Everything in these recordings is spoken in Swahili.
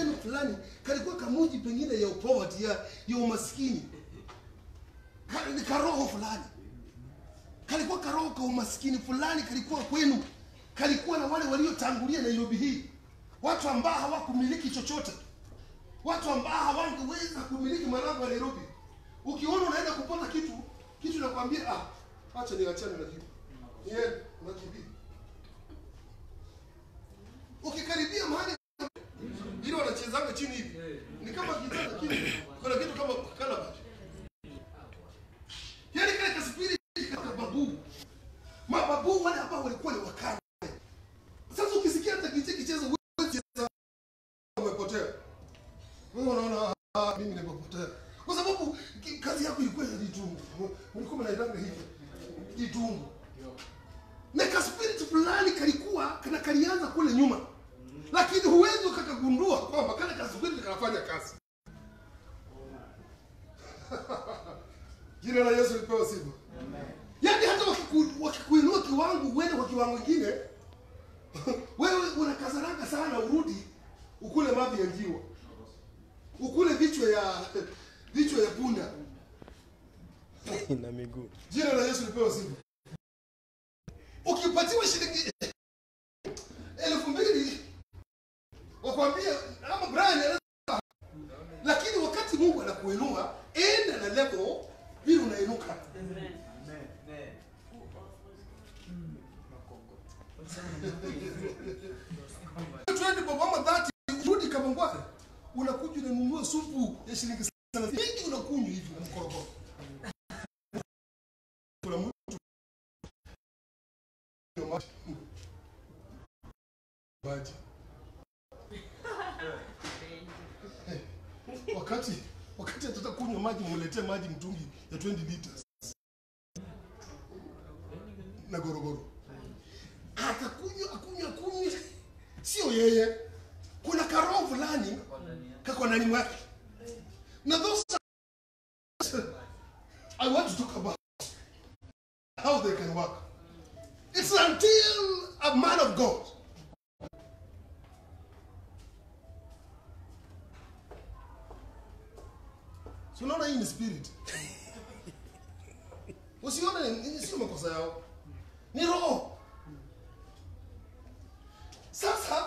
kwenu fulani kalikuwa kamuji pengine ya poverty ya, ya umaskini Ka- ni karoho fulani kalikuwa karoho ka umaskini fulani kalikuwa kwenu kalikuwa na wale waliotangulia nairobi hii watu ambao hawakumiliki chochote watu ambao hawangeweza kumiliki malango ya nairobi ukiona unaenda kupata kitu kitu nakwambia ah acha niachane na kitu niende unakimbia ukikaribia mahali ile wanachezanga chini hivi ni kama gitaa lakini kuna kitu kama calabash yaani kale kaspiri kama babu mababu wale ambao walikuwa ni wakale sasa ukisikia hata kicheki kicheza huwezi cheza umepotea wewe unaona ah, mimi nimepotea kwa sababu ki- kazi yako ilikuwa ya jitungu mlikuwa mnaendanga hivi jitungu na kaspirit fulani kalikuwa kana kalianza kule nyuma lakini huwezi ukakagundua kwamba kale kaspirit kanafanya kazi jina la yesu lipewa sifa yaani hata wakiku- wakikuinua kiwango uende kwa kiwango ingine wewe unakazaranga sana urudi ukule mavi ya njiwa ukule vichwa ya vichwa ya punda na miguu jina la yesu lipewa sifa ukipatiwa shilingi elfu mbili wakwambia ama brian anaweza- lakini wakati mungu anakuinua enda na level vile unainuka Twende kwa mama dhati urudi kama ngwale unakuja unanunua supu ya shilingi thelathini mingi unakunywa hivi na mkorogoro kuna mtu maji wakati wakati atata kunywa maji mletee maji mtungi ya 20 liters na gorogoro atakunywa akunywa akunywa sio yeye kuna karoho fulani kako ndani mwake na those are- I want to talk about how they can work. It's until a man of God Si unaona hii ni spirit. Usione ni- sio makosa yao. Ni roho. Sasa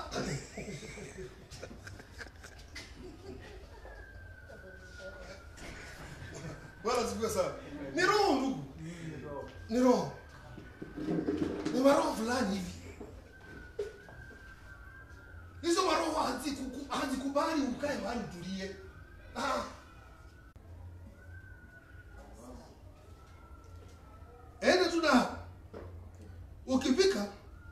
Bwana sifiwe sana. Ni roho ndugu. Ni roho. Ni maroho fulani hivi. Hizo maroho haziku- hazikubali ukae mahali utulie. Ah. Ende tu na ukifika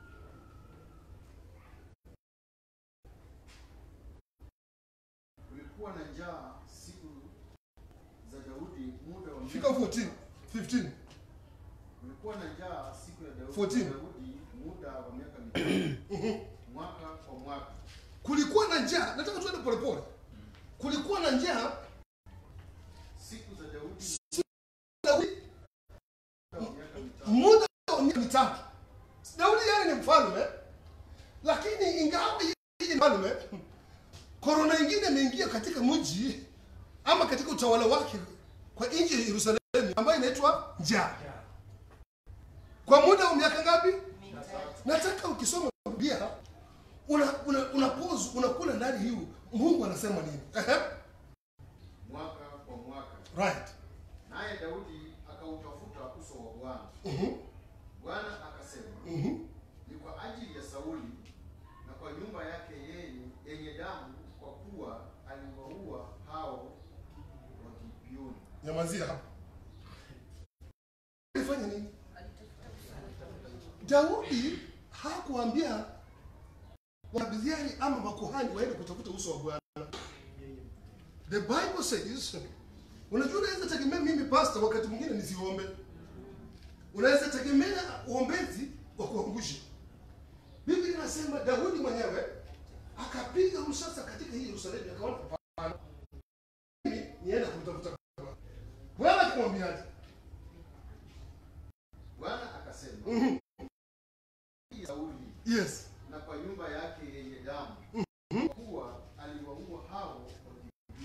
Kulikuwa na njaa siku za Daudi muda wa fika 14 15 Kulikuwa na njaa siku ya Daudi, 14. Daudi muda wa miaka mitatu mwaka kwa mwaka. kulikuwa na njaa nataka tuende polepole kulikuwa na njaa Siku za Daudi Daudi muda wa miaka mitatu. muda wa miaka mitatu daudi yeye ni mfalme lakini ingawa yeye ni mfalme korona ingine imeingia katika mji ama katika utawala wake kwa nchi ya yerusalemu ambayo inaitwa njaa kwa muda wa miaka ngapi nataka ukisoma biblia una, una, una pause unakula ndani hiyo mungu anasema nini Ehe. Mwaka kwa mwaka. right Naye Daudi akautafuta uso wa Bwana. Mhm. Bwana akasema, Mhm. ni kwa ajili ya Sauli na kwa nyumba yake yeye yenye damu, kwa kuwa aliwaua hao wa Gibeoni. nyamazia hapo alifanya nini daudi hakuambia wanabiziari ama makuhani waende kutafuta uso wa bwana the bible says unajua unaweza tegemea mimi pastor wakati mwingine nisiombe unaweza tegemea uombezi wa kuangusha biblia inasema daudi mwenyewe akapiga msasa katika hii yerusalemu akaona hapana mimi niende kumtafuta Bwana. bwana akamwambiaje Bwana akasema, Mhm. Sauli yes na kwa nyumba yake yenye damu, kwa kuwa aliwaua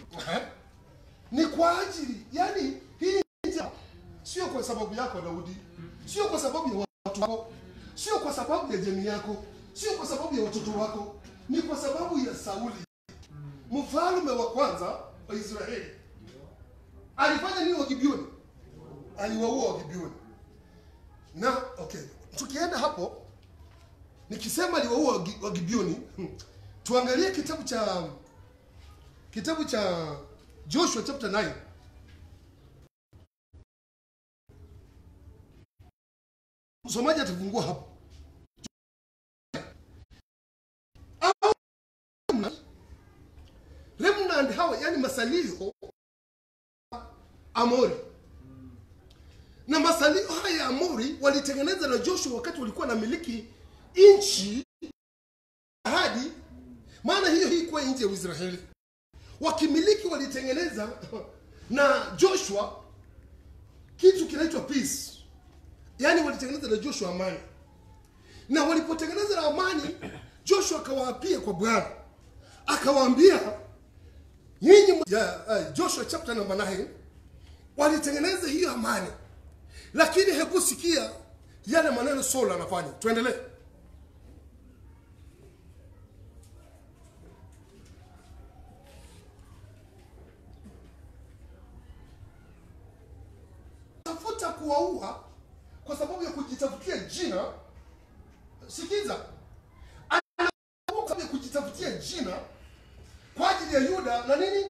Eh? ni kwa ajili yani hii njia sio kwa sababu yako Daudi, sio kwa sababu ya watu wako, sio kwa sababu ya jamii yako, sio kwa sababu ya watoto wako, ni kwa sababu ya Sauli mfalme wa kwanza wa Israeli. Alifanya nini Wagibioni? Aliwaua Wagibioni. Na okay, tukienda hapo, nikisema aliwaua Wagi- Wagibioni, hmm, tuangalie kitabu cha kitabu cha Joshua chapter 9 msomaji atafungua hapo Au- remnant hawa yani masalio Amori na masalio haya ya Amori walitengeneza na Joshua wakati walikuwa na miliki nchi ahadi, maana hiyo hii kuwa nchi ya Israeli wakimiliki walitengeneza na Joshua kitu kinaitwa peace, yaani walitengeneza na Joshua amani, na walipotengeneza na amani, Joshua akawaapia kwa Bwana, akawaambia nyinyi ya uh, Joshua chapter number 9 walitengeneza hiyo amani, lakini hebu sikia yale maneno Saul anafanya. Tuendelee. tafuta kuwaua kwa sababu ya kujitafutia jina. Sikiza, ana kwa sababu ya kujitafutia jina kwa ajili ya Yuda na nini,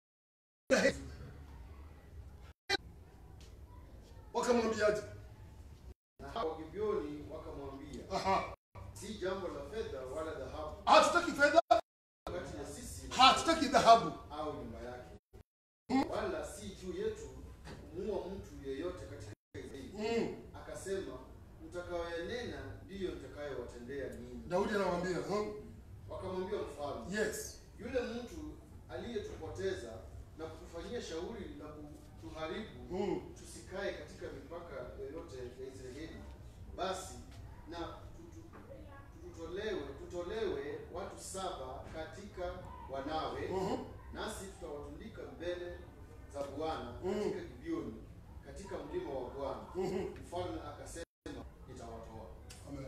wakamwambiaje? Na hao Wagibioni wakamwambia, Aha, si jambo la fedha wala dhahabu hatutaki fedha, kati ya sisi hatutaki dhahabu. au nyumba yake, wala si juu yetu kumuua mtu yeyote katika Israeli. Mm. Akasema, mtakayoyanena ndiyo nitakayowatendea ninyi. Daudi anamwambia hmm? Wakamwambia mfalme, Yes. yule mtu aliyetupoteza na kutufanyia shauri la kutuharibu Mm. tusikae katika mipaka yoyote ya Israeli, basi na tutu- tutolewe tutolewe watu saba katika wanawe, Mhm. nasi tutawatundika mbele za Bwana Mhm. katika Gibeoni, katika mlima wa Bwana. Mhm. Mfalme akasema, nitawatoa. Amen.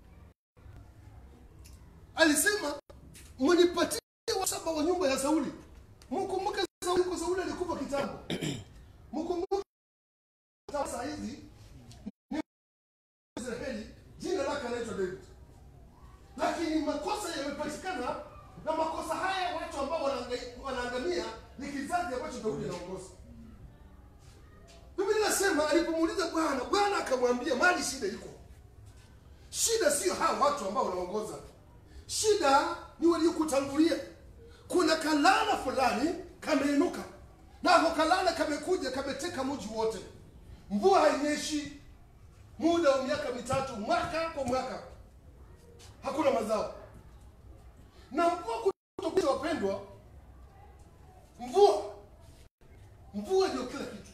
Alisema mnipatie wa saba wa nyumba ya Sauli. Mkumbuke Sauli kwa Sauli alikufa kitambo. Mkumbuke sasa hizi ni Israeli jina lake anaitwa David. Lakini makosa yamepatikana na makosa haya watu ambao wanaanga- wanaangamia ni kizazi ambacho Daudi anaongoza. Biblia inasema alipomuuliza Bwana, Bwana akamwambia mali shida iko. Shida sio hawa watu ambao wanaongoza, shida ni waliokutangulia. Kuna kalala fulani kameinuka, nako kalala kamekuja kameteka mji wote. Mvua hainyeshi muda wa miaka mitatu, mwaka kwa mwaka, hakuna mazao na mvua kutokuja. Wapendwa, mvua mvua ndio kila kitu.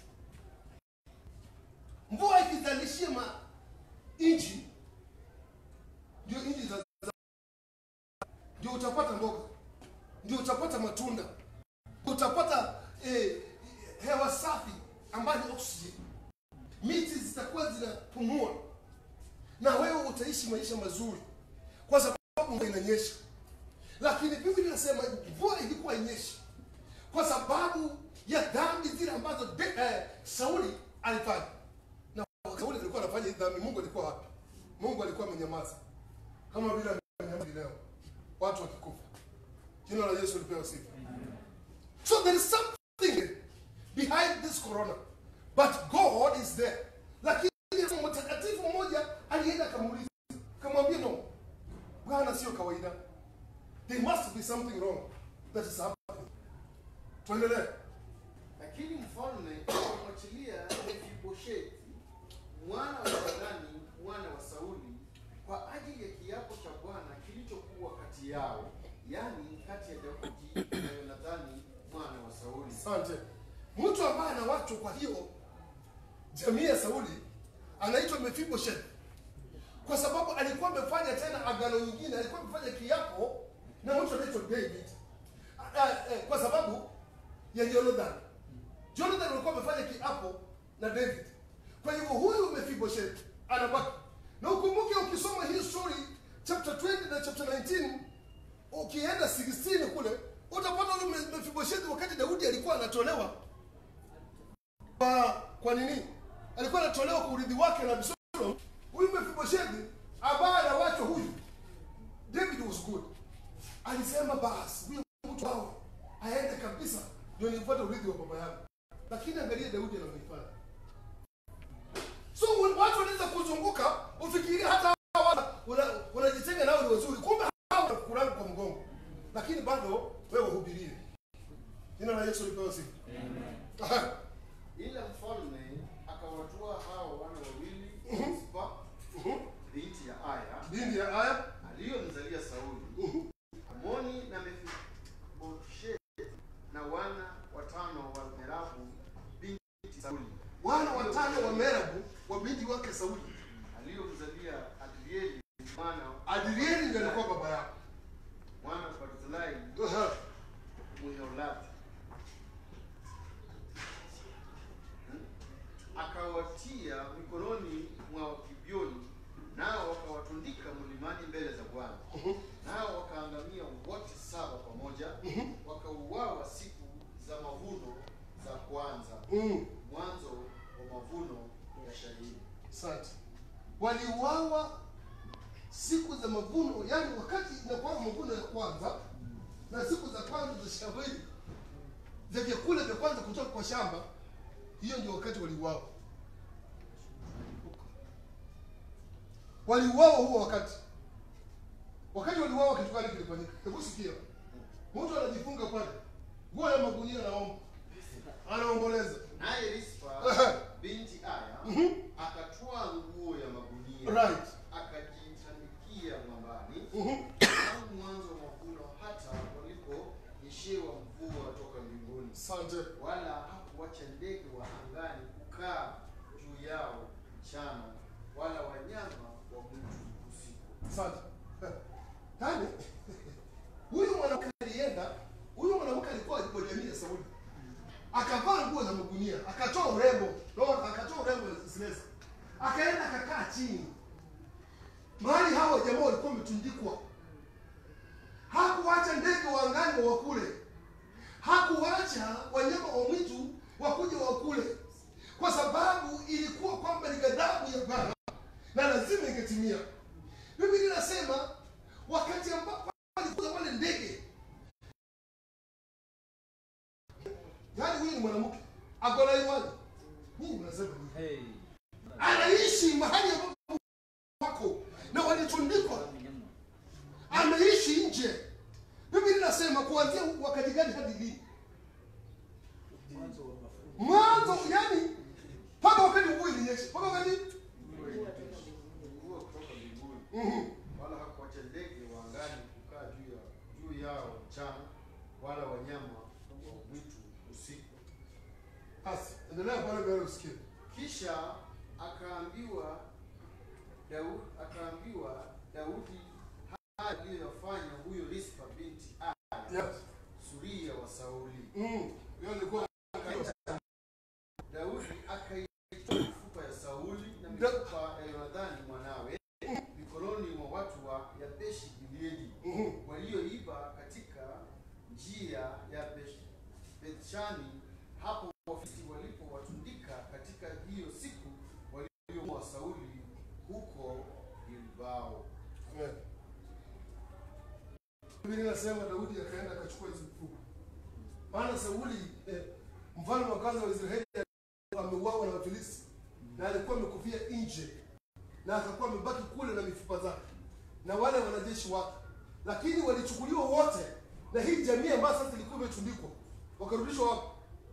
Mvua ikizalishia ma nchi ndio nchi za za- ndio utapata mboga, ndio utapata matunda, utapata eh, hewa safi ambayo ni oxygen. Miti zitakuwa zinapumua na wewe utaishi maisha mazuri, kwa sababu mvua inanyesha. Lakini Biblia inasema mvua ilikuwa inyeshi kwa sababu ya dhambi zile ambazo de, eh, Sauli alifanya. Na Sauli alikuwa anafanya hizi dhambi, Mungu alikuwa wapi? Mungu alikuwa amenyamaza kama vile amenyamaza leo watu wakikufa. Jina la Yesu lipewe sifa. So there is something behind this corona, but God is there. Lakini mtakatifu mmoja alienda akamuuliza, akamwambia no, Bwana sio kawaida, there must be something wrong that is happening. Tuendelee. Lakini mfalme akamwachilia Mefiboshethi mwana wa Yonadani mwana wa Sauli kwa ajili ya kiapo cha Bwana kilichokuwa kati yao, yaani kati ya Daudi na Yonadhani mwana wa Sauli. Asante. Mtu ambaye ana watu, kwa hiyo jamii ya Sauli anaitwa Mefiboshethi kwa sababu alikuwa amefanya tena agano nyingine, alikuwa amefanya kiapo na mtu anaitwa David. Ah, eh, kwa sababu ya Jonathan. Jonathan alikuwa amefanya kiapo na David. Kwa hivyo huyu Mephibosheth anabaki. Na ukumbuke ukisoma hii story chapter 20 na chapter 19 ukienda 16 kule utapata huyu Me- Mephibosheth wakati Daudi alikuwa anatolewa kwa kwa nini? Alikuwa anatolewa kwa urithi wake na Absalom. Huyu Mephibosheth ambaye anawachwa huyu David was good. Alisema basi huyu mtu wao aende kabisa ndio nipate urithi wa baba yangu. Lakini angalia Daudi anavyofanya. So when watu wanaweza kuzunguka ufikirie hata hawa watu una- unajitenga nao ni wazuri, kumbe hawa wanakuranga kwa mgongo, lakini bado wewe hubirie. Jina la Yesu lipewe sifa. Aha. ila mfalme akawatua hao wana wawili Rispa binti ya Aya Dini ya aya aliyomzalia Sauli Amoni na Mefiboshethi na wana watano wa Merabu binti Sauli wana watano wa Merabu wa binti wake Sauli. aliyomzalia Adrieli mwana Adrieli ndiye alikuwa baba yao. mwana wa Barzilai Aha. Mweholati akawatia mikononi mwa Wagibioni, nao wakawatundika mlimani mbele za Bwana. Nao wakaangamia wote saba pamoja, wakauawa siku za mavuno za kwanza, Mm. mwanzo wa mavuno ya shayiri. Asante. Waliuawa siku za mavuno, yani wakati inakuwa mavuno ya kwanza na siku za kwanza za shambani vya vyakula vya kwanza kutoka kwa shamba, hiyo ndio wakati waliuawa. Waliuawa huo wakati. Wakati waliuawa, kitu gani kilifanyika? Hebu sikia, mtu anajifunga pale nguo ya magunia, anaomba, anaomboleza. Naye Rispa binti Aya akatwaa nguo ya magunia Right. akajitandikia mwambani Mhm. tangu mwanzo wa mavuno hata waliponyeshewa mvua toka mbinguni, Asante. wala hakuwacha ndege wa angani kukaa juu yao mchana, wala wanyama wa mwitu usiku. Asante. Yaani huyu mwanamke alienda, huyu mwanamke alikuwa kwa jamii ya Sauli. Akavaa nguo za magunia, akatoa urembo, no, akatoa urembo wa Israeli. Akaenda akakaa chini. Mahali hawa jamaa walikuwa wametundikwa. Hakuacha ndege wa angani wakule. Hakuacha wanyama wa mwitu wakuje wakule. Kwa sababu ilikuwa kwamba ni ghadhabu ya Bwana na lazima ingetimia. Biblia inasema wakati ambapo walikuja wale ndege, yaani huyu ni mwanamke akona imani, nyinyi mnasema nini? Hey. Anaishi mahali ambapo wako na walitundikwa, ameishi nje. Biblia inasema kuanzia wakati gani hadi lini? Mwanzo, yani mpaka wakati mvua ilinyesha, mpaka wakati Mvua kutoka mbinguni, Mhm. wala hakuwacha ndege wa angani kukaa juu ya juu yao mchana, wala wanyama wa mwitu usiku. Basi endelea pale mbele usikie. Kisha akaambiwa Daudi, akaambiwa Daudi haya aliyoyafanya huyo Rispa binti Aya Yes. suria wa Sauli. Mm. Hiyo ilikuwa Daudi akaitoa mifupa ya Sauli na mifupa ya Yonathani mwanawe mikononi mwa watu wa Yabeshi Gileadi Mhm. walioiba katika njia ya Besh- Bethshani, hapo Wafilisti walipowatundika katika hiyo siku waliomuua Sauli huko Gilbao. Amen. Biblia inasema Daudi akaenda akachukua hizo mifupa. Maana Sauli eh, mfalme wa kwanza wa Israeli ameuawa na Wafilisti na alikuwa amekufia nje na akakuwa amebaki kule na mifupa zake na wale wanajeshi wake, lakini walichukuliwa wote na hii jamii ambayo sasa ilikuwa imetundikwa, wakarudishwa wapi?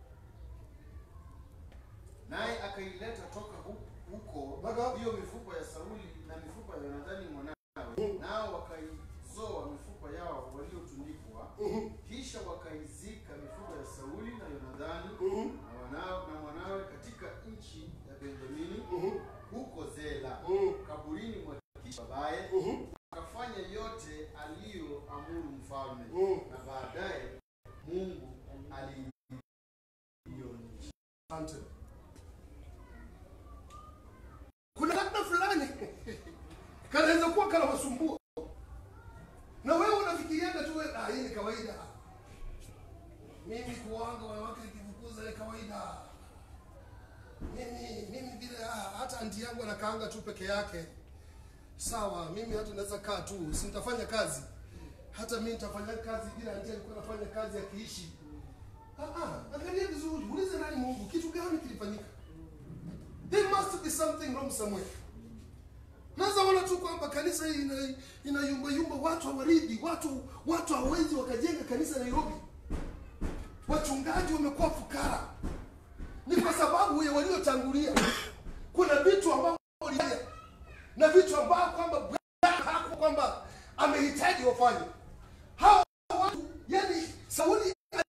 Naye akaileta toka hu- huko Mpaka- hiyo mifupa ya Sauli na mifupa ya Yonathani mwanawe, nao wakaizoa mifupa yao waliotundikwa, kisha wakaizika mifupa ya Sauli na Yonathani na wanao na mwanawe katika nchi ya Benjamini huko Zela Mhm. kaburini mwa Kishi babaye. Mhm. Akafanya yote aliyoamuru mfalme, Mhm. na baadaye Mungu ali mimi kuwanga wanawake nikifukuza ni kawaida mimi mimi vile ah, hata anti yangu anakaanga tu peke yake sawa mimi hata naweza kaa tu si nitafanya kazi hata mimi nitafanya kazi vile anti alikuwa anafanya kazi akiishi ah, ah, angalia vizuri ulize nani mungu kitu gani kilifanyika there must be something wrong somewhere naweza ona tu kwamba kanisa hii ina, ina yumba yumba watu hawaridhi watu watu hawezi wakajenga kanisa nairobi wachungaji wamekuwa fukara ni kwa sababu ya waliotangulia kuna vitu ambavyo walifanya na vitu ambavyo kwamba Bwana haku kwamba amehitaji wafanye hao watu yani sauli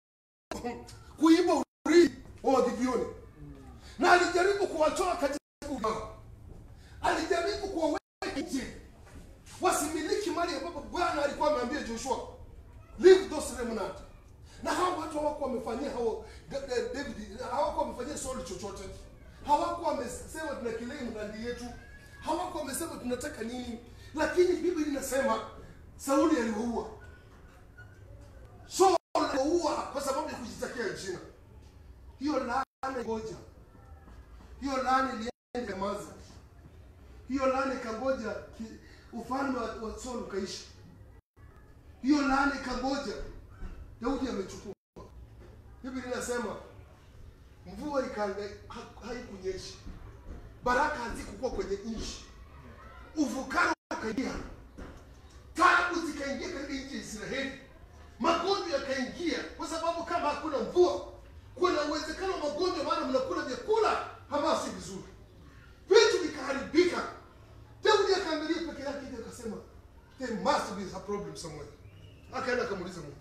kuiba urithi wa wagibioni na alijaribu kuwatoa katika ugao alijaribu kuwaweka nje wasimiliki mali ambapo bwana alikuwa ameambia joshua leave those remnant na hao watu hawakuwa wamefanyia hao Da- Da- david hawakuwa wamefanyia sauli chochote hawakuwa wamesema tuna kilei mradi yetu hawakuwa wamesema tunataka nini lakini biblia inasema sauli aliwaua sauli aliwaua kwa sababu ya kujitakia jina hiyo laana ngoja hiyo laana ilienda maza hiyo laana ikangoja ki- ufalme wa, wa Saul ukaisha. Hiyo laana ikangoja Daudi amechukua. Biblia inasema mvua ikaanga ha- haikunyesha, baraka hazikukuwa kwenye nchi, ufukara ukaingia, taabu zikaingia katika nchi ya Israeli, magonjwa yakaingia, kwa sababu kama hakuna mvua, kuna uwezekano wa magonjwa, maana mnakula vyakula ambavyo si vizuri vitu vikaharibika daudi akaangalia peke yake hivi akasema there must be a problem somewhere akaenda akamuuliza mungu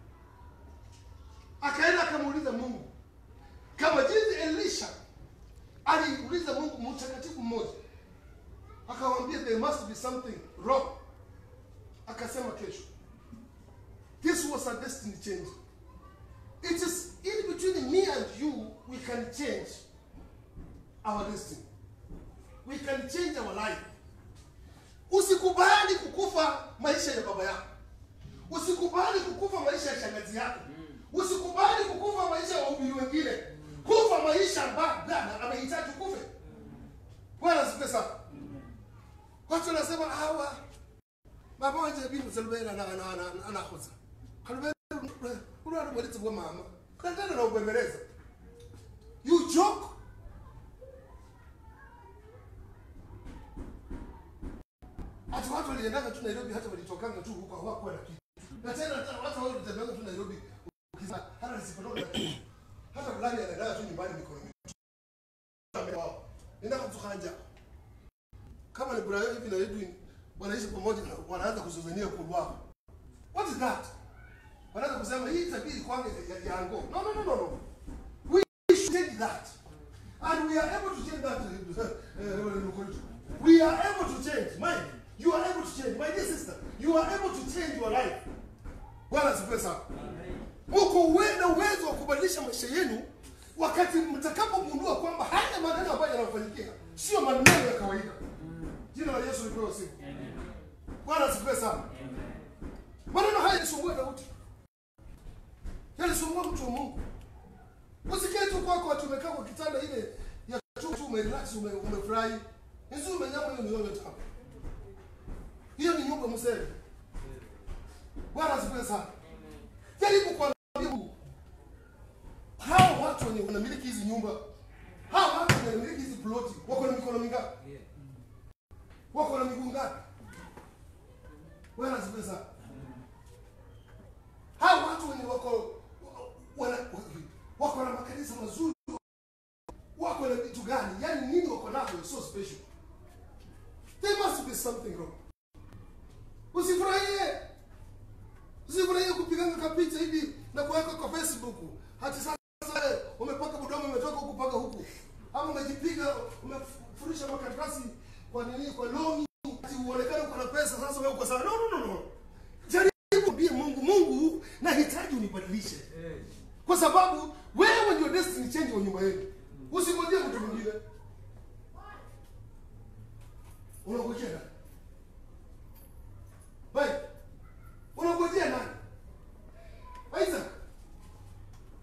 akaenda akamuuliza mungu kama jinsi elisha aliuliza mungu mtakatifu mmoja akamwambia there must be something wrong akasema kesho this was a destiny change it is in between me and you we can change our destiny we can change our life usikubali kukufa maisha ya baba yako usikubali kukufa maisha ya shangazi yako usikubali kukufa maisha ya wahubiri wengine kufa maisha ambayo bwana amehitaji kufe bwana asifiwe sana watu wanasema hawa baba wanje bintu selubera na na na anakoza kalubera ulwana mwalitsi bwa mama kandana na ubembeleza you joke hata watu waliendanga tu Nairobi, hata walitokanga tu huko, hawakuwa na kitu. Na tena hata watu wao walitembea tu Nairobi, ukisema hata nisipotoka na kitu, hata fulani anaenda tu nyumbani mikono mitupu. Wao nenda kutukanja kama ni Brian hivi na Edwin wanaishi pamoja, na wanaanza kuzozania kulwa. What is that? Wanaanza kusema hii tabiri kwangu ya ya ango. No, no, no, no, no. We should change that. And we are able to change that. uh, we are able to change. Mind, you are able to change. My dear sister, you are able to change your life. Bwana asifiwe sana. Uko uwenda uwezo wa kubadilisha maisha yenu wakati mtakapogundua kwamba haya maneno ambayo yanafanyikia sio maneno ya kawaida. Jina la Yesu lipewe sifa. Bwana asifiwe sana. Maneno haya yalisumbua Daudi, yalisumbua mtu wa Mungu. Usikae tu kwako watu umekaa kwa kitanda ile ya chumba tu umerelax ume, umefurahi. Hizo umenyama hiyo ni yote tamu. Hiyo ni nyumba msele. Bwana asifiwe sana. Jaribu kuambia Mungu. Hao watu wenye wanamiliki hizi nyumba, hao watu wenye wanamiliki hizi ploti, wako na mikono mingapi? Wako na miguu ngapi? Bwana asifiwe sana. Hao watu wenye wako wana, wako na makanisa mazuri wako na vitu gani yaani nini wako navyo so special there must be something wrong usifurahie usifurahie kupiganga kapicha hivi na kuweka kwa facebook hati sasa eh, umepaka budomo umetoka huku paka huku ama umejipiga umefurisha makaratasi kwa nini kwa longi ati uonekane uko na pesa sasa wewe uko sawa no no no no jaribu mbie mungu mungu nahitaji unibadilishe kwa sababu wewe ndio destiny change wa nyumba yenu usingojee mtu mwingine unangojea nani Bai, unangojea nani isaac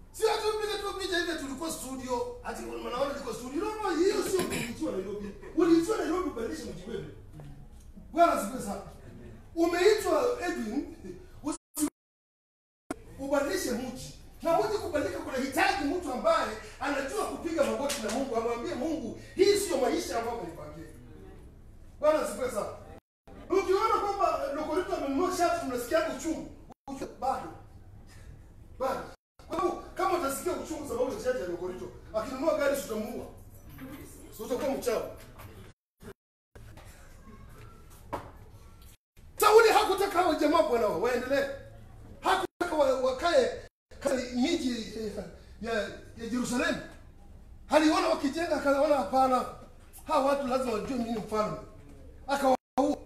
Bwana asifiwe sana. Umeitwa Edwin usi- ubadilishe mji. Na mji kubadilika kunahitaji mtu ambaye anajua kupiga magoti na Mungu, amwambie Mungu, hii sio maisha ambayo umenipangia. Bwana asifiwe sana. Ukiona kwamba Lokorito amenunua shati unasikia uchungu, ujue bado. Bado. Kwa sababu kama utasikia uchungu sababu ya shati ya Lokorito, akinunua gari tutamuua. Sio utakuwa mchawi. Sauli hakutaka hao jamaa bwana wao waendelee. Hakutaka wa- wakae katika miji eh, ya, ya Yerusalemu. Aliona wakijenga akaona hapana. Hawa watu lazima wajue mimi ni mfalme. Akawaua.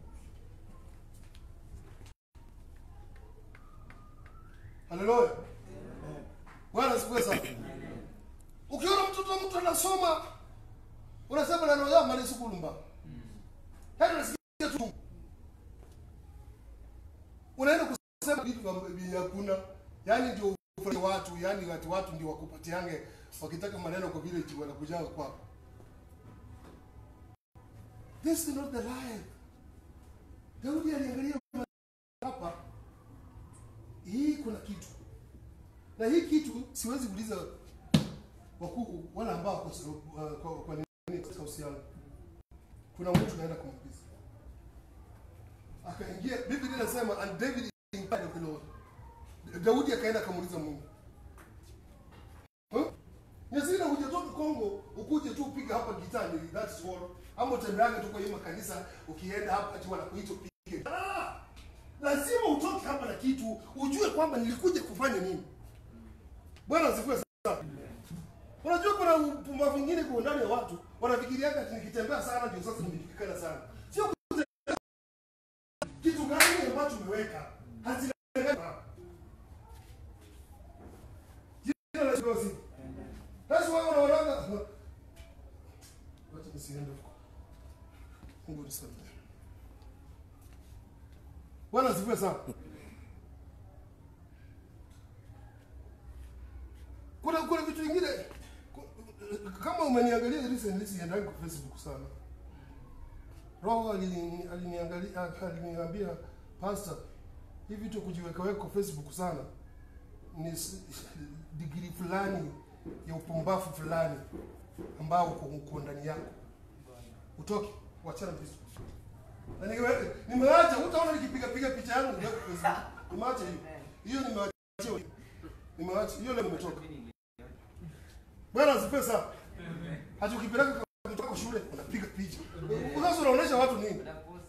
Haleluya. Bwana asifiwe sana. Ukiona mtoto wa mtu anasoma unasema na roho yako mali sikulumba. Hata unasikia tu unaenda kusema vitu vya- vyenye hakuna yaani ndio ufanye watu yaani watu watu ndio wakupatiange wakitaka maneno kwa vile wanakujaga kwako this is not the life daudi aliangalia hapa hii kuna kitu na hii kitu siwezi kuuliza wakuu wala ambao wako sa- uh, kwa, kwa nini katika uhusiano kuna mtu naenda kumpiza akaingia biblia inasema and david inquired of the lord daudi akaenda akamuuliza mungu huh? nyazina hujatoka kongo ukuje tu upiga hapa gitani that's all ama utembeange tu kwa hiyo makanisa ukienda hapa ati wanakuita upige ah! lazima utoke hapa na kitu ujue kwamba nilikuja kufanya nini bwana asifiwe sana unajua kuna upumbavu vingine kwa ndani ya watu wanafikiriaga ati nikitembea sana ndio sasa nimejulikana sana sio kitu gani ambacho umeweka hazileweka jina la Yesu Kristo. Basi wao wanaonaga wacha nisiende huko. Mungu nisaidie. Bwana asifiwe sana. Kuna kuna vitu vingine ku- kama umeniangalia recently siendangi kwa Facebook sana. Roho alini- aliniangalia aliniambia pastor, hivi vitu kujiweka weka kwa Facebook sana ni s- degree fulani ya upumbavu fulani ambao uko uko ndani yako. Utoke, wachana na Facebook. Na niwe- nimeacha, utaona nikipiga piga picha yangu niweke kwa Facebook. Nimeacha hiyo. Hiyo nimeacha. hiyo. Nimeacha. Hiyo leo nimetoka. Bwana asifiwe sana. Hata ukipeleka kutoka shule unapiga picha. Sasa unaonesha watu nini?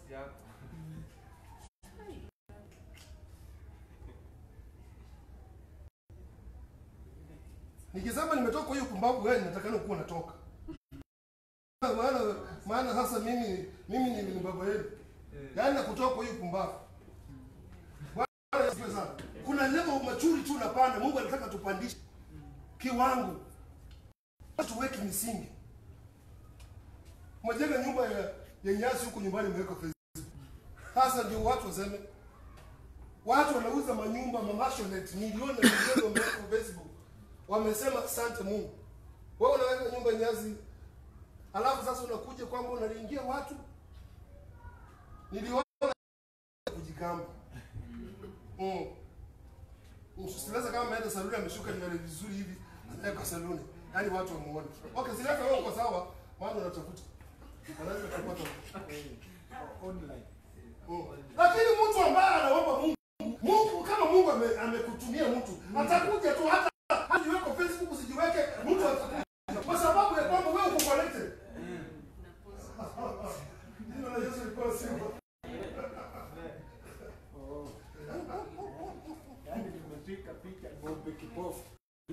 Nikisema nimetoka kwa hiyo pumbavu wewe natakana kuwa natoka. Maana maana sasa mimi mimi ni ni baba yenu. Yaani na kutoka kwa hiyo pumbavu. Bwana asifiwe sana. Kuna level machuri tu unapanda. Mungu anataka tupandishe kiwango. Tuweke misingi. Mwajenga nyumba ya, ya nyasi huko nyumbani imeweka Facebook. Sasa ndio watu waseme watu wanauza manyumba mamashoneti milioni na milioni wameweka kwa Facebook. Wamesema asante Mungu. Wewe unaweka nyumba nyasi alafu sasa unakuja kwamba unalingia watu. Niliona kujigamba. Mm. Msilaza kama ameenda saluni ameshuka nywele vizuri hivi, anaweka saluni. Yaani watu wamuone. Okay, sileta wewe uko sawa, maana unatafuta. Anaweza kupata. Mm. Lakini mtu ambaye anaomba Mungu, Mungu kama Mungu ame- amekutumia mtu, atakuja tu hata hajiweke Facebook usijiweke, mtu atakuja. Kwa sababu ya kwamba wewe uko connected. Jina la Yesu lipewe sifa. Yaani nimepika picha ng'ombe kipofu.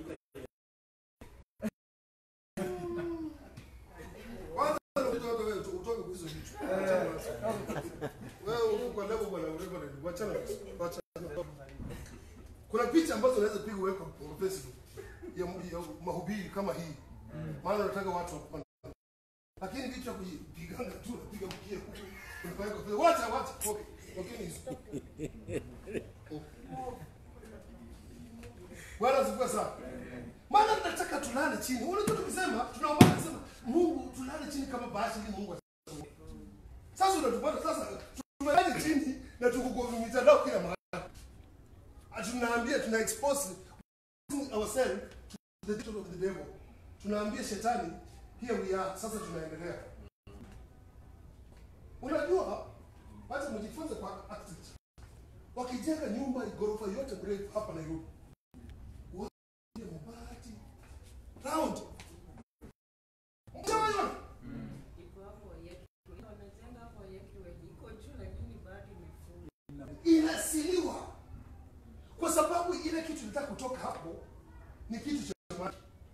Kwanza unajua hata wewe utoke kwa hizo vitu. Wewe uko kwa level bwana urembo na wachana. Wachana. Kuna picha ambazo unaweza piga uweke kwa Facebook ya, ya mahubiri kama hii. Maana unataka watu wakuone. Lakini vitu vya kujipigana tu unapiga mkia huku. Unafanya kwa Facebook. Wacha wacha. Okay. Okay hizo. Bwana asifiwe sana. Maana tunataka tulale chini. Unajua tukisema tunaomba kusema Mungu tulale chini kama bahasha ili Mungu asikie. Sasa unatupata sasa mitandao kila mahali. Ati tunaambia tuna expose ourselves to the devil of the devil. Tunaambia shetani here we are. Sasa tunaendelea. Unajua hata mjifunze kwa architect. Wakijenga nyumba ghorofa yote mrefu hapa Nairobi. Waje mabati round. Mtaona iko hapo yetu. Wanajenga hapo yetu wenye iko juu lakini bado imefungwa. inasiliwa kwa sababu ile kitu nataka kutoka hapo ni kitu cha maana.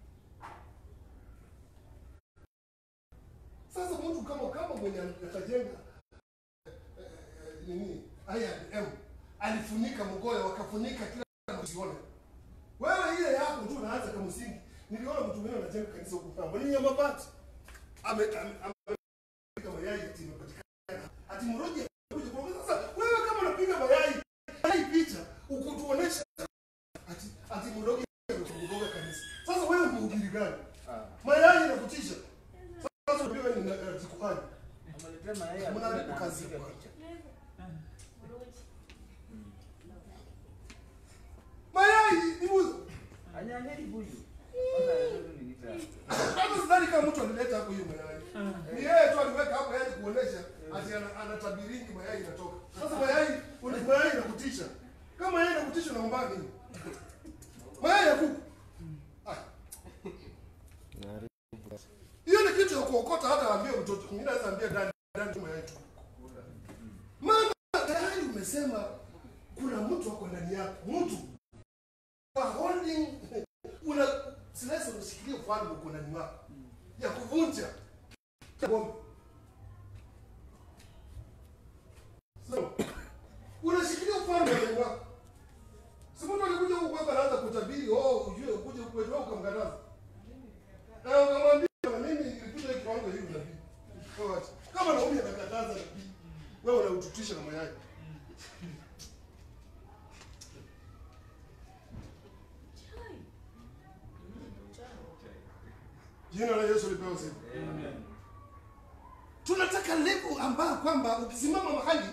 Sasa mtu kama kama mwenye atajenga eh, eh, nini I&M alifunika mgoyo wakafunika kila msione wewe ile yako tu unaanza kama msingi. Niliona mtu mwingine anajenga kanisa huko Pamba ni ya mabati ame ame- ame- kama mayai ati imepatikana ati mroji kuja kwa sasa wewe kama unapiga mayai hii picha ukutuonesha ati ati mrogi amekugonga kanisa sasa wewe ni ubiri gani mayai inakutisha sasa wewe ni uh, jikuhani Ameletea mayai Mna alikuwa na kazi anapiga kwa- picha. mayai ni buzo Anyanyeli buyu. Kwanza anasema tu ni nita. hata sidhani kama mtu alileta hapo hiyo mayai ni yeye tu aliweka hapo yani kuonesha ati ana- anatabiringi mayai inatoka sasa mayai una- mayai inakutisha kama mayai inakutisha unaomba nini mayai ya kuku ah hiyo ni kitu ya kuokota hata ambia mtoto mwingine anaweza ambia ndani ndani mayai tu maana tayari umesema kuna mtu wako ndani yako mtu wa holding una silesi unashikilia ufalme uko ndani mwako ya kuvunja ngome so, unashikilia ufalme ndani mwako si mtu alikuja huku kwamba anaanza kutabiri oh ujue ukuje huku wewe ukamkataza na ukamwambia mimi nilikuja hiki kiwango hivi nabii Kwa wacha. kama naumia nakataza nabii wewe unaututisha na mayai jina la Yesu lipewe sifa tunataka level ambayo kwamba ukisimama mahali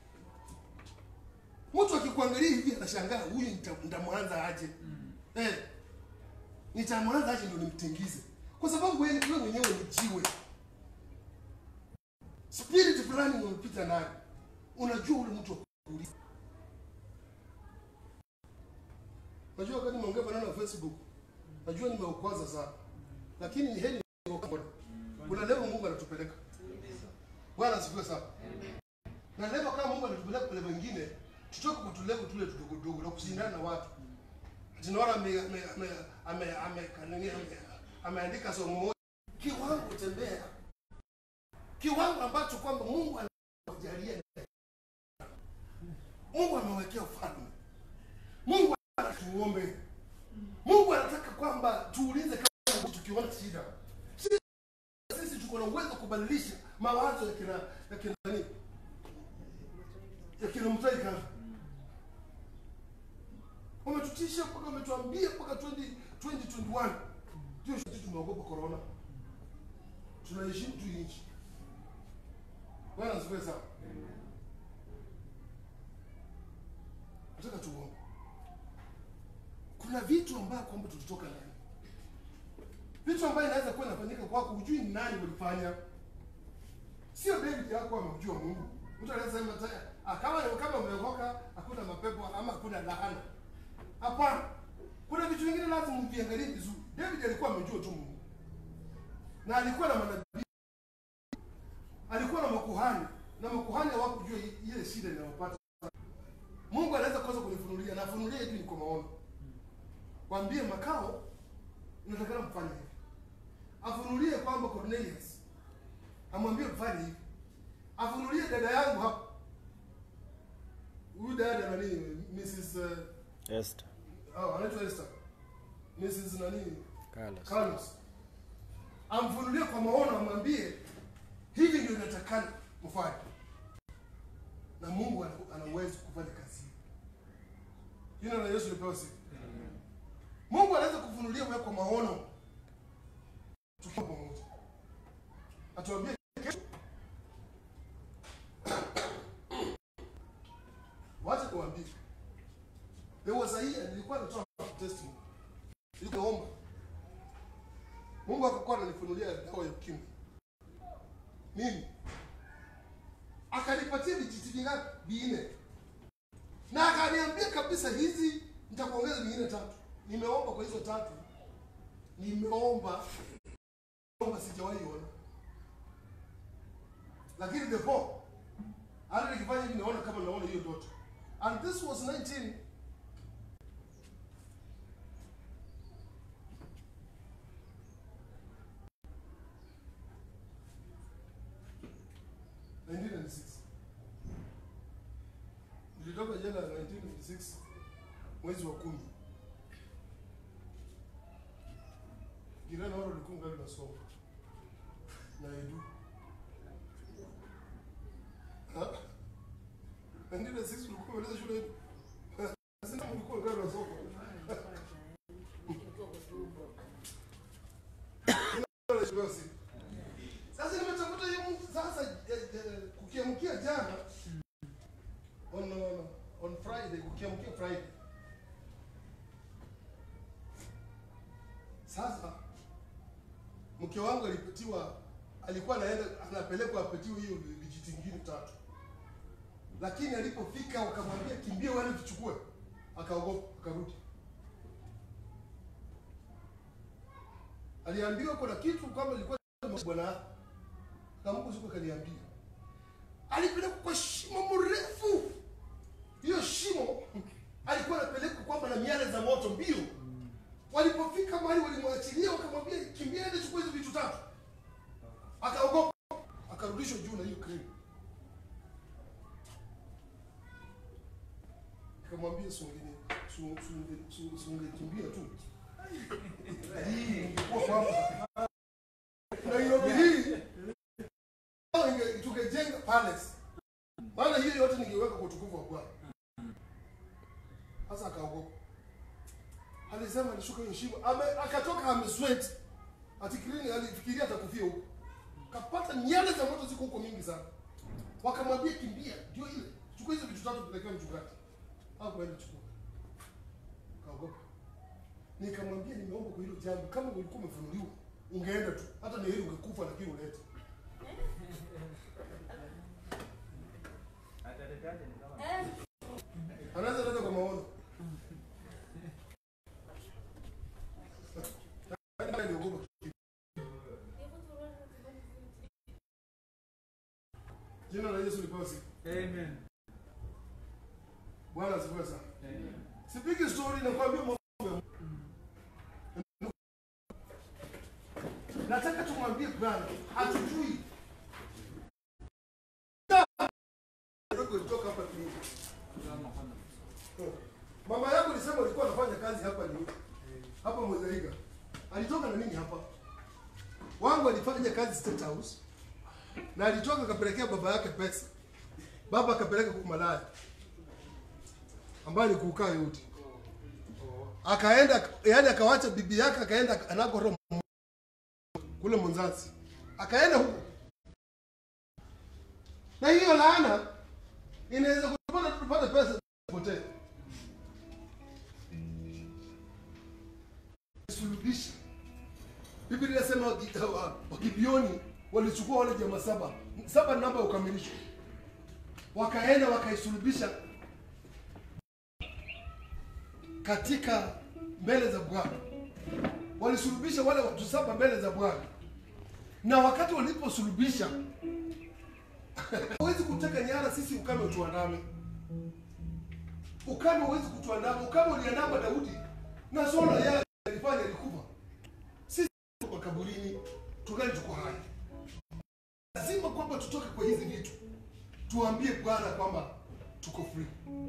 mtu akikuangalia hivi anashangaa huyu nita- nitamwanza aje eh, nitamwanza aje ndio nimtingize kwa sababu wewe wewe mwenyewe ni jiwe spirit fulani umepita nayo unajua ule mtu wa kuuliza najua wakati nimeongea maneno ya facebook najua nimeukwaza sana lakini ni heri nimeokoa. kuna level mungu anatupeleka bwana asifiwe sana na level kama mungu anatupeleka kwa level nyingine tutoke kwa tulevel tule tudogo dogo na kushindana na watu tunaona ame- ame- ame- ame- ame- kanini, ame- ameandika somo moja kiwango tembea kiwango ambacho kwamba mungu anajalia mungu amewekea ufalme mungu anatuombe mungu anataka kwamba tuulize kama tukiona shida Shida, sisi tuko na uwezo wa kubadilisha mawazo ya kina ya kina nani ya kina mtaika wametutisha mpaka wametuambia mpaka 20 2021 ndio sisi tumeogopa corona tunaheshimu tu hii nchi bwana asifiwe sana nataka tuombe kuna vitu ambayo kwamba tulitoka ndani vitu ambayo inaweza kuwa inafanyika kwako hujui ni nani walifanya sio david yako amemjua mungu mtu anaweza sema ta- ah, kama kama umeokoka hakuna mapepo ama hakuna laana hapana kuna vitu vingine lazima mviangalie vizuri david alikuwa amejua tu mungu na alikuwa na manabii alikuwa na makuhani na makuhani hawakujua i- ile shida inayopata mungu anaweza kosa kunifunulia na afunulie hivi ni kwa maono waambie makao inatakana mfanye hivi afunulie kwamba cornelius amwambie mfanye hivi afunulie dada yangu hapa huyu dada nani mrs uh, Esther, oh, anaitwa esther mrs nani Carlos. Carlos amfunulie kwa maono, amwambie hivi ndio inatakana mfanye, na Mungu ana ana uwezo kufanya kazi hiyo. Jina la Yesu lipewe sifa. Mungu anaweza kufunulia wewe kwa maono, tukiwa pamoja, atuambie kesho, wacha Mungu akakuwa ananifunulia dawa ya ukimwi. Mimi akanipatia vijiti vingapi? Vinne, na akaniambia kabisa, hizi nitakuongeza vingine tatu. Nimeomba kwa hizo tatu, nimeomba omba, sijawahi ona, lakini the four hata nikifanya hivi naona kama naona hiyo ndoto, and this was 19 1996 nilitoka jela 1996 mwezi wa kumi. Jirani wao walikuwa ngali nasoma na edu Ha? 1996 ulikuwa umaliza shule yetu sasa ulikuwa ngali nasoma sasa nimetafuta hiyo mtu sasa eh, eh, kukiamkia jana on on, on Friday kukiamkia Friday sasa mke wangu alipatiwa alikuwa anaenda anapelekwa apatiwe hiyo vijiti vingine tatu lakini alipofika wakamwambia kimbia uende tuchukue akaogopa akarudi aliambiwa kuna kitu kama ilikuwa bwana yake na Mungu siku akaniambia, alipelekwa kwa shimo mrefu. Hiyo shimo alikuwa anapelekwa kwamba na miale za moto mbio. Walipofika mahali walimwachilia, wakamwambia kimbia, ende chukua hizo vitu tatu. Akaogopa, akarudishwa juu na hiyo kreni. Nikamwambia sungeni sungekimbia tu hii ingekuwa kwamba Nairobi hii au inge- tungejenga palace, maana hiyo yote ningeweka kwa utukufu wa Bwana. Sasa akaogopa, alisema alishuka hiyo shimo, ame akatoka amesweat, atikirini alifikiria atakufia huko, kapata nyale za moto ziko huko mingi sana, wakamwambia kimbia, ndio ile chukua hizo vitu tatu pelekea mchungaji. Hakuenda chukua, kaogopa. Nikamwambia nimeomba kwa hilo jambo, kama ulikuwa umefunuliwa ungeenda tu, hata ni heri ungekufa, lakini ulete Ataletaje ni kama anaweza leta kwa maono. Yaani aliogopa. Jina la Yesu lipewe sifa. Amen. Bwana asifiwe sana. Amen. Sipigi story na kuambia mambo ya Nataka tumwambie Bwana hatujui. Ndio kutoka hapa tu. Mama yako alisema ulikuwa unafanya kazi hapa ni hapa Mozaiga. Alitoka na nini hapa? Wangu alifanya kazi State House. Na alitoka akapelekea baba yake pesa. Baba akapeleka kwa malaya. Ambaye ni kukaa yote. Akaenda yani akawacha bibi yake akaenda anakoro kule Mwanzazi. Akaenda huko. Na hiyo laana inaweza kupata tupate pesa potee. sulubisha. Biblia inasema wagi- wa- Wagibioni walichukua wale jamaa saba, saba namba ya ukamilisho, wakaenda wakaisulubisha katika mbele za Bwana. Walisulubisha wale watu saba mbele za Bwana, na wakati waliposulubisha hawezi kuteka nyara sisi, ukame utuandame. Ukame huwezi kutuandama. Ukame uliandama Daudi na Sauli yeye alifanya alikufa. Sisi tuko kaburini, tungali tuko hai. Lazima kwamba tutoke kwa hizi vitu, tuambie Bwana kwamba tuko free.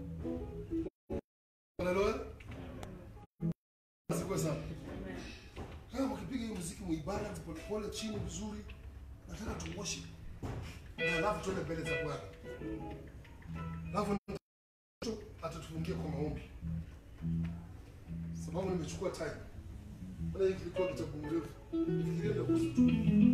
Haleluya. Asifiwe sana. Kama mkipiga hiyo muziki muibada polepole chini vizuri, nataka tu worship. Na alafu tuende mbele za Bwana. Alafu atatufungia kwa maombi sababu nimechukua time. Maana hiki kilikuwa kitabu mrefu. Nifikiria ndio kuhusu tu.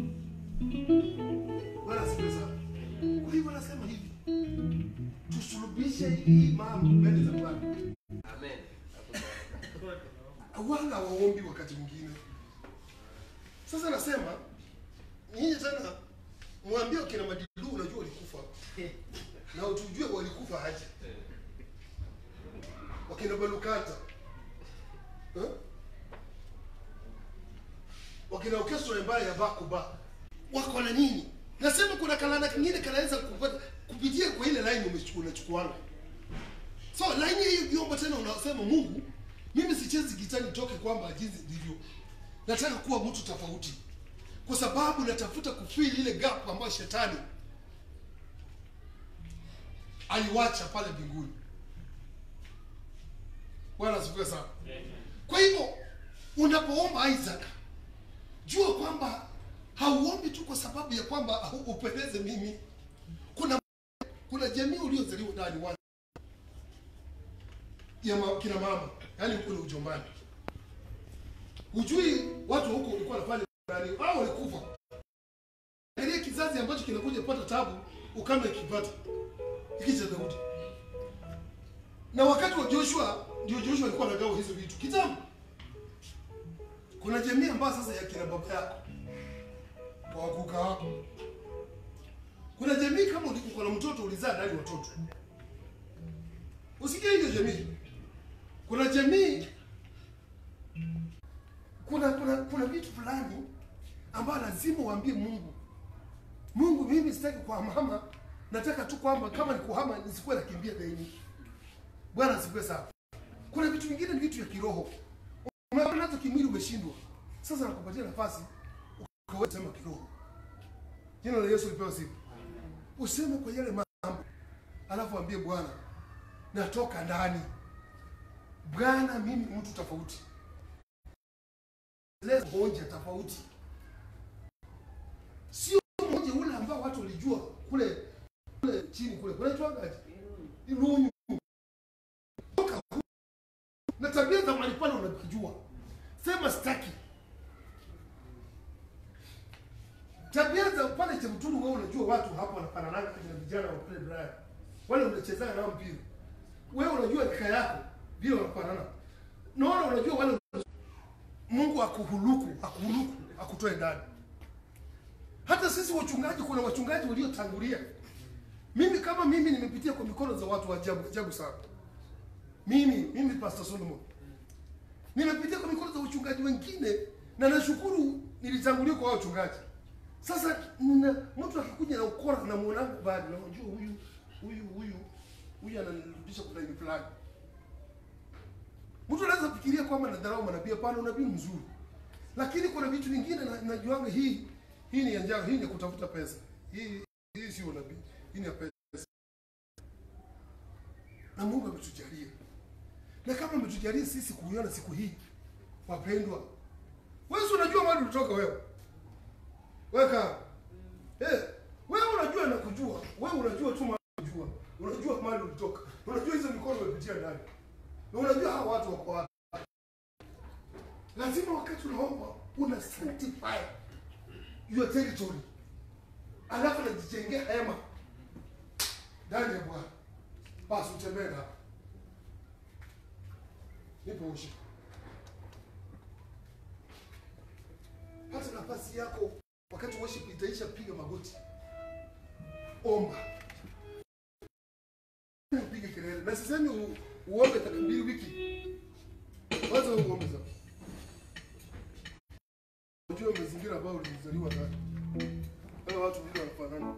Bwana asifiwe sana. Kwa hivyo nasema hivi. Tusulubishe hii mambo mbele za Bwana. Amen. Wala waombi wakati mwingine. Sasa nasema nyinyi tena mwambie kina Madilu, unajua walikufa na utujue walikufa aje, wakina Balukata eh? wakina orchestra mbaya ya Bakuba wako na nini? Nasema kuna kalana kingine kanaweza kupata kupitia kwa ile line umechukua unachukuanga. So line hiyo vyombo tena unasema Mungu, mimi sichezi gitaa nitoke kwamba jinsi ndivyo. Nataka kuwa mtu tofauti. Kwa sababu natafuta kufill ile gap ambayo shetani aliwacha pale mbinguni. Bwana asifiwe sana. Kwa hivyo unapoomba Isaac, jua kwamba hauombi tu kwa sababu ya kwamba upendeze mimi. Kuna kuna jamii uliozaliwa ndani wa ya ma, kina mama, yaani kule ujombani. Hujui watu huko walikuwa wanafanya nani au walikufa. Ile kizazi ambacho kinakuja pata tabu ukame kipata. Hiki cha Daudi. Na wakati wa Joshua ndio Joshua alikuwa anagawa hizo vitu. Kitambo. Kuna jamii ambayo sasa ya kina baba yako kwa wakuka wako. Kuna jamii kama ulikuwa na mtoto ulizaa ndani watoto. Usikie hiyo jamii. Kuna jamii kuna kuna kuna vitu fulani ambayo lazima uambie Mungu. Mungu, mimi sitaki kuhamahama, nataka tu kwamba kama ni kuhama nisikuwe nakimbia daini. Bwana asifiwe sana. Kuna vitu vingine ni vitu vya kiroho. Umeona nazo kimwili umeshindwa. Sasa nakupatia nafasi ukaweza sema kiroho. Jina la Yesu lipewe sifa. Useme kwa yale mambo. Alafu ambie Bwana, natoka ndani. Bwana, mimi mtu tofauti. Leo moja tofauti. Sio mmoja ule ambao watu walijua kule kule chini kule. Kunaitwaga Irunyu. Toka huko. Na tabia za mahali pale unakijua. Sema sitaki. Tabia za pale Chemturu wewe unajua watu hapo wanafanana na vijana wa kule Brian. Wale unachezana nao mpira. Wewe unajua rika yako vile wanafanana. Naona unajua wale Mungu akuhuluku, akuhuluku, akutoe ndani. Hata sisi wachungaji, kuna wachungaji waliotangulia. Mimi kama mimi nimepitia kwa mikono za watu wa ajabu ajabu sana. Mimi mimi Pastor Solomon nimepitia kwa mikono za wachungaji wengine, na nashukuru nilitangulia kwa hao wachungaji. Sasa nina mtu akikuja na ukora na muonanga bado, na unajua huyu huyu huyu huyu ananirudisha kwa laini fulani. Mtu anaweza fikiria kwamba nadharau manabii, hapana, unabii ni mzuri, lakini kuna vitu vingine na, najuanga hii hii ni ya njaa, hii ni ya kutafuta pesa. Hii hii sio unabii, hii ni ya pesa, na Mungu ametujalia, na kama ametujalia sisi kuiona siku hii, wapendwa, wewe si unajua mahali ulitoka wewe, weka eh, wewe unajua na kujua, wewe unajua tu mahali unajua, unajua mahali ulitoka, unajua hizo mikono umepitia ndani na unajua hawa watu wako wapi. Lazima wakati unaomba una sanctify your territory, alafu najijengea hema ndani ya Bwana, basi utembee hapa. Nipo ushi, pata nafasi yako wakati worship itaisha, piga magoti, omba, upige kelele, na sisemi u- uombe dakika mbili wiki, kwanza wewe uombe sasa. Unajua mazingira ambayo ulizaliwa ndani, wale watu vile wanafanana.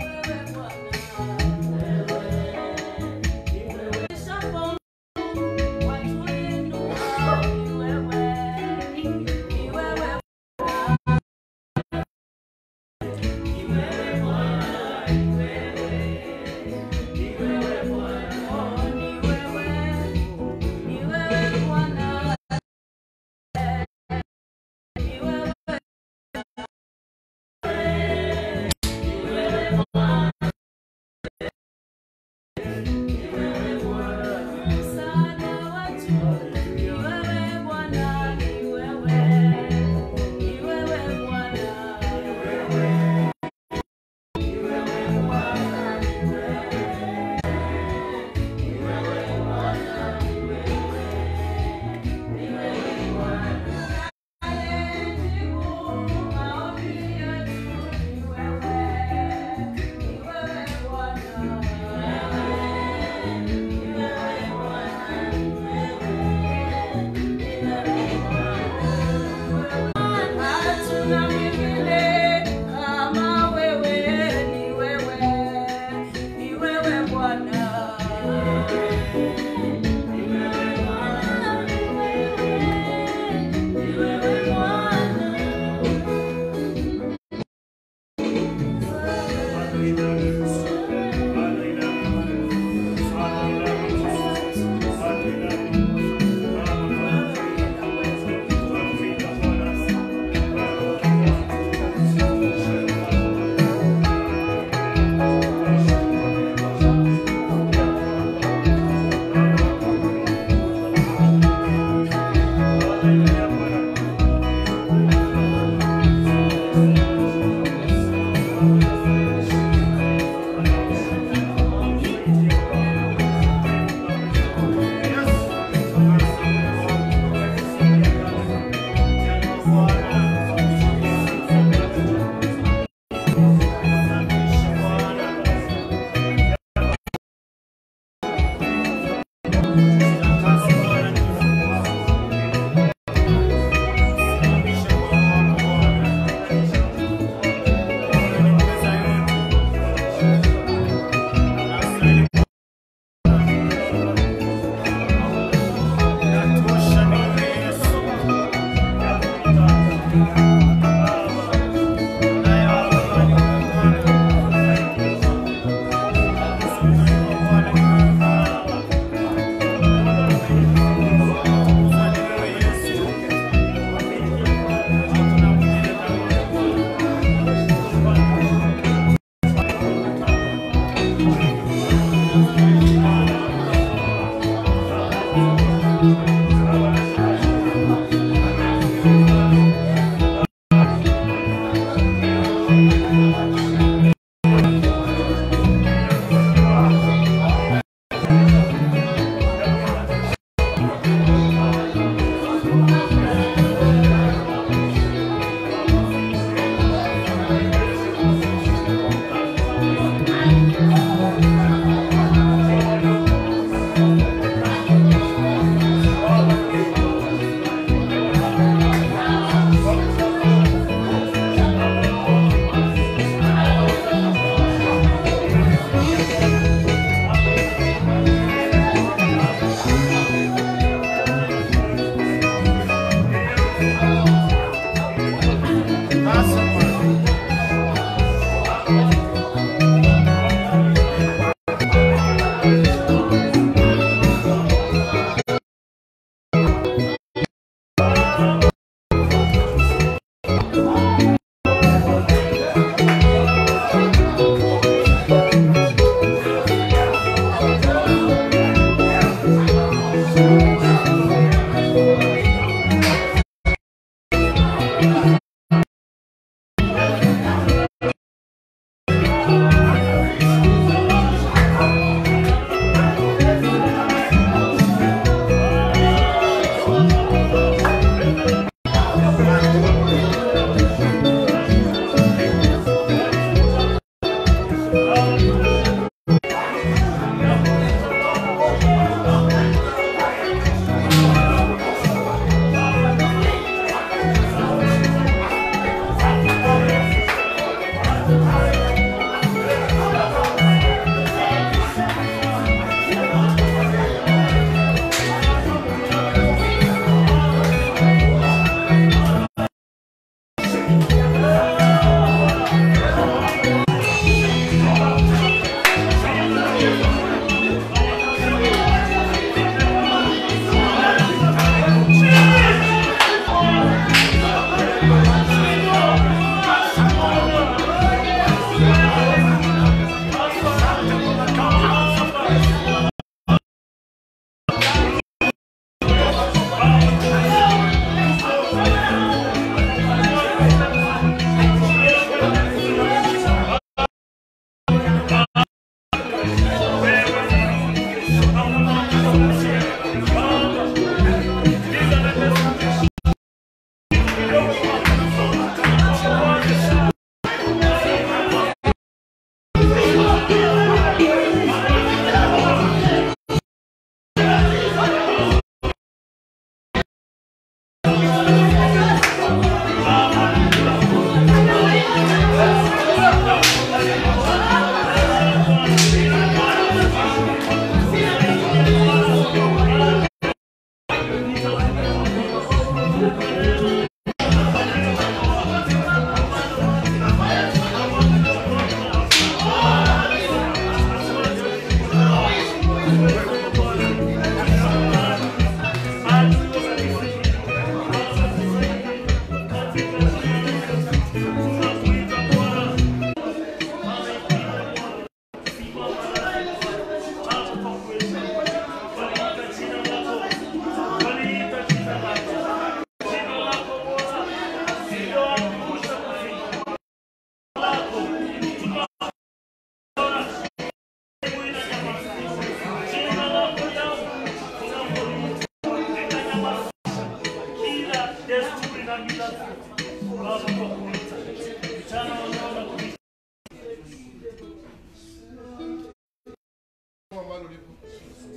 Bwana,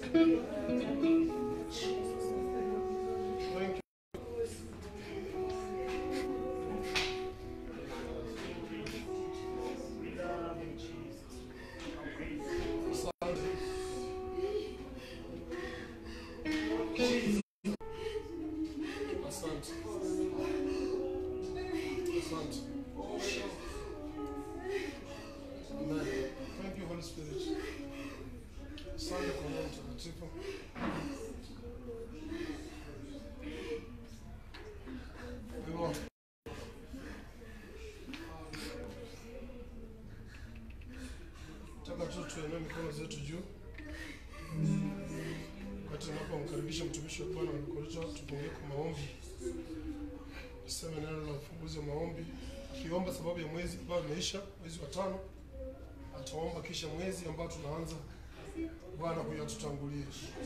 Thank you. Asante. Asante. Asante. Amen. Thank you, Holy Spirit. Asante kwa Roho Mtakatifu. Hivyo, nataka tu tuinue mikono zetu juu wakati tunapomkaribisha mtumishi wa Bwana Mkorisho, tupungie kwa maombi, tuseme neno la ufunguzi wa maombi, akiomba sababu ya mwezi ambao umeisha, mwezi wa tano ataomba kisha mwezi ambao tunaanza, Bwana huyo atutangulie.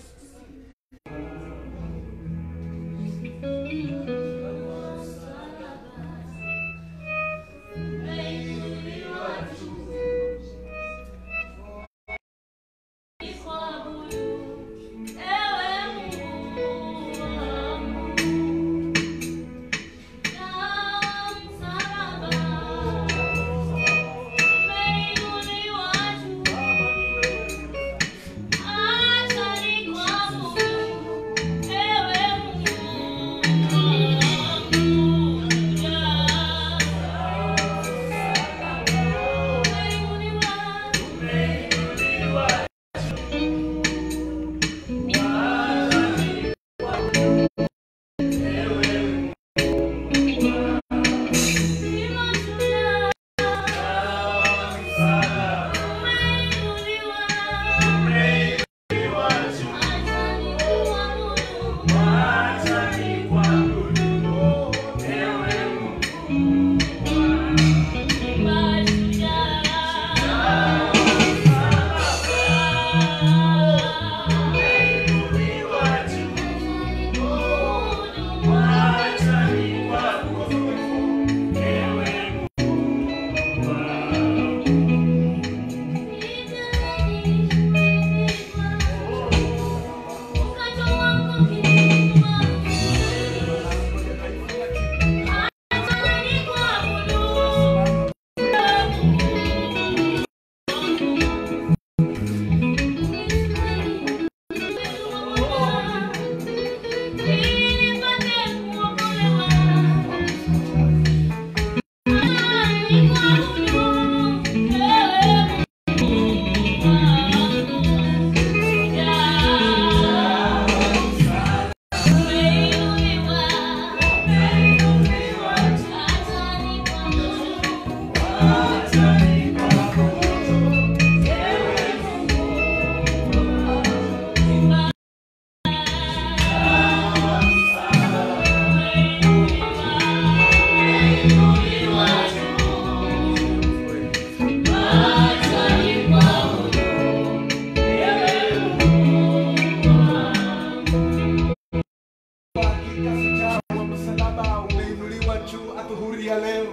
Hakika shujaa wa msalaba umeinuliwa juu adhuhuri ya leo.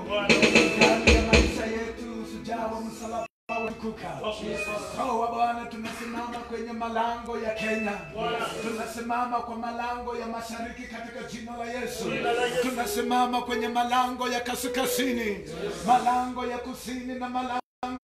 Ndani ya maisha yetu shujaa wa msalaba ulikuka. Roho wa Bwana, tunasimama kwenye malango ya Kenya, tunasimama kwa malango ya mashariki katika jina la Yesu. Tunasimama kwenye malango ya kaskazini, malango ya kusini na malango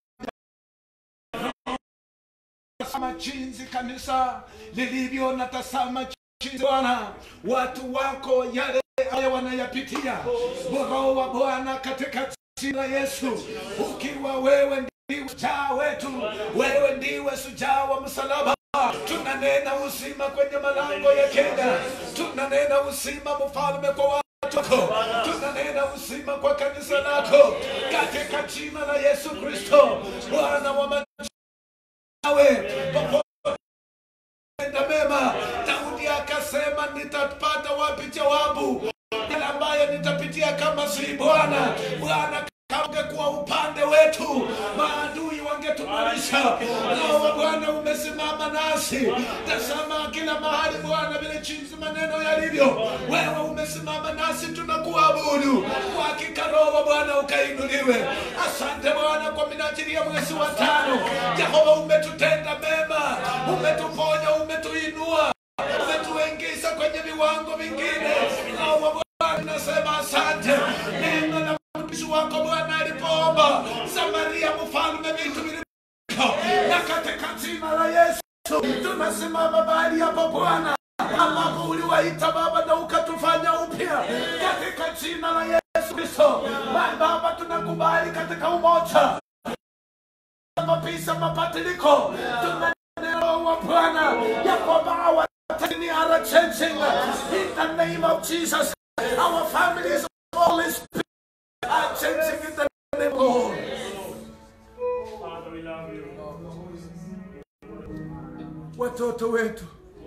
Tazama jinsi kanisa lilivyo na tazama jinsi Bwana watu wako yale ambayo wanayapitia. Roho wa Bwana katika jina la Yesu, ukiwa wewe ndiwe shujaa wetu, wewe ndiwe shujaa wa msalaba. Tunanena uzima kwenye malango ya Kenya, tunanena uzima mfalme kwa watu wako, tunanena uzima kwa kanisa lako katika jina la Yesu Kristo, Bwana wa majeshi nawe popote enda mema. Daudi akasema, nitapata wapi jawabu yale ambayo nitapitia kama si Bwana? Bwana kama ungekuwa upande wetu, maadui wangetumarisha. Roho wa Bwana umesimama nasi. Tazama kila mahali Bwana, vile jinsi maneno yalivyo, wewe umesimama nasi, tunakuabudu kwa hakika. Roho wa Bwana ukainuliwe. Asante Bwana kwa minajili ya mwezi wa tano. Jehova, umetutenda mema, umetuponya, umetuia na katika jina la Yesu tunasimama mahali hapo Bwana ambapo uliwaita Baba na ukatufanya upya katika jina la Yesu Kristo. Ba- Baba, tunakubali katika umoja mapisa mabadiliko tunaneno wa Bwana ya kwamba our destiny are changing in the name of Jesus. Our families of Holy Spirit are changing in the name of Lord. Watoto wetu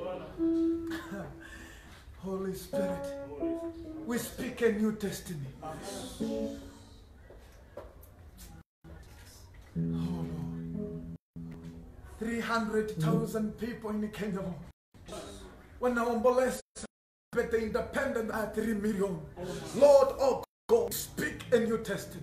Holy Spirit, we speak a new destiny. Oh Lord. 300,000 people in Kenya wanaomboleza but the independent are 3 million. Lord, oh God, speak a new destiny.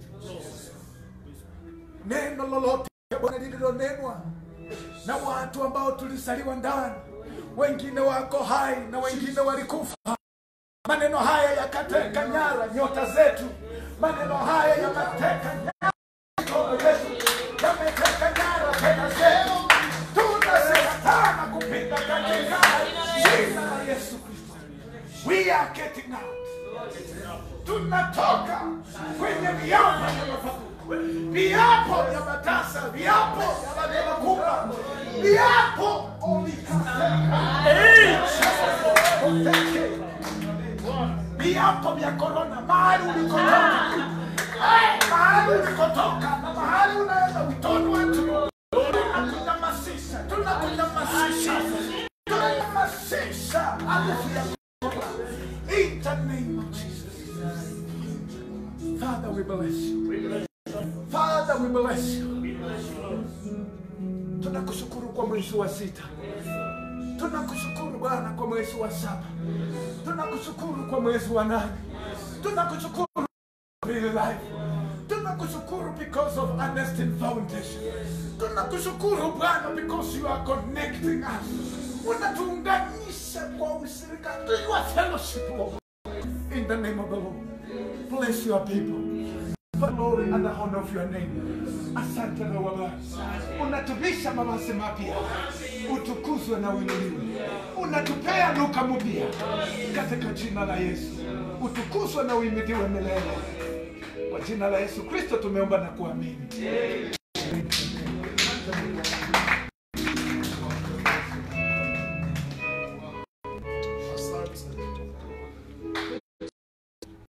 Neno lolote Bwana lililonenwa na watu ambao tulizaliwa ndani, wengine wako hai na wengine walikufa. Maneno haya yakateka nyara nyota zetu, maneno haya yameteka nyara mikono yetu, yameteka nyara fedha zetu. Tunazikataa kupinga katika jina la Yesu Kristo. We are getting out. Tunatoka kwenye viapo vya mafabuku, viapo vya matasa, viapo vya maneno kubwa, viapo ulikateka viapo vya korona mahali ulikotoka Eh, mahali ulikotoka na mahali unaenda mtoto wetu tunakunyamasisha tunakunyamasisha tunanyamasisha harufu ya korona in the name of Jesus Father we bless you Father we bless you tunakushukuru kwa mwezi wa sita tunakushukuru Bwana kwa mwezi wa saba tunakushukuru kwa mwezi wa nane tunakushukuru Real life tunakushukuru because of Ernestine Foundation tunakushukuru Bwana because you are connecting us unatuunganisha kwa ushirika your fellowship Lord in the name of the Lord bless your people for glory and the honor of your name. Asante na Baba, unatuvisha mavazi mapya, utukuzwe na uinuliwe, unatupea luka mpya katika jina la Yesu, utukuzwe na uimidiwe milele. Kwa jina la Yesu Kristo tumeomba na kuamini.